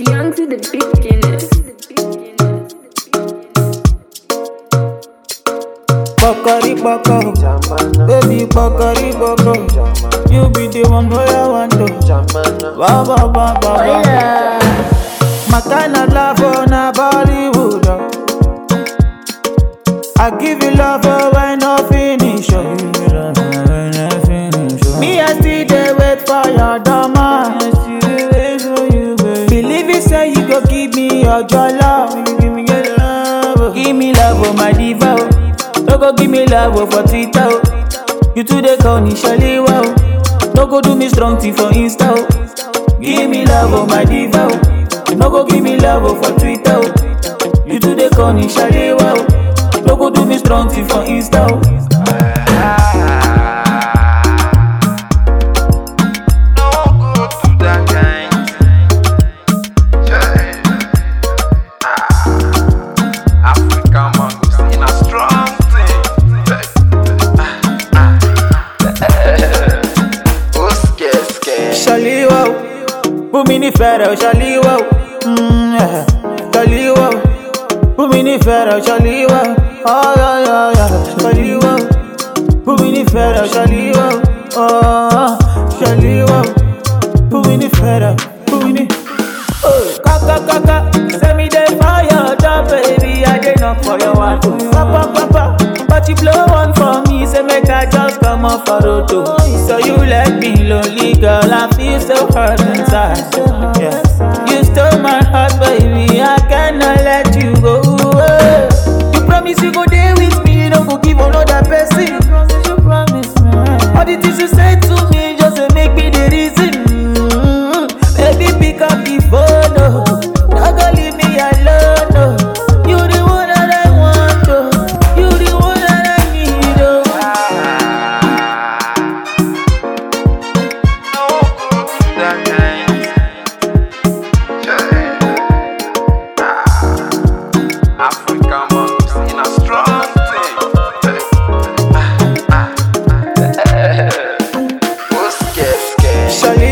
young to the beginners. Bakari baka, baby bakari baka. You be the one boy I want to. Ba ba ba ba ba. Hola. My kind of love on a Bollywood. oh. I give you love oh, when I finish. oh. Me I still dey wait for your dama. Believe it say you go give me your love. Give me your love. Give me love oh my diva. oh. No go give me love oh, for Twitter. oh. You too dey call me Shalewa. oh. No go do me strong thing for Insta. oh. Give me love oh my diva. oh. No go give me love oh, for Twitter. oh. You too dey call me Shalewa. oh. No go do me strong thing for Insta. oh. No go to that kind. Yeah. Ah. African mangoes in a strong thing. Oh, scare, scare. Shaliwa, bumi ni fẹ́rẹ̀ Shaliwa, mm, yeah. Shaliwa, bumi ni fẹ́rẹ̀ Shaliwa, oh yeah yeah yeah. Shaliwa, bumi ni fẹ́rẹ̀ Shaliwa, oh Shaliwa, bumi ni fẹ́rẹ̀, bumi ni. Oh, kaka kaka, send me the fire, job baby, I dey knock for your one. Papa papa, but you blow one for me, say make I just come off a road. oh. So you let me lonely, girl, I feel so hurt inside. Yeah. You stole my heart, baby, I cannot let you go. oh. You promise you go there with me, you no go give another person. You promise me. All the things you say to me just to make me the reason. Mm, Baby, pick up the phone, oh. Not gonna leave me alone, no. You the one that I want, oh. You the one that I need, oh. No go to that kind. Yeah. Ah. African mangoes in a strong thing. Oh, scare, scare. Shali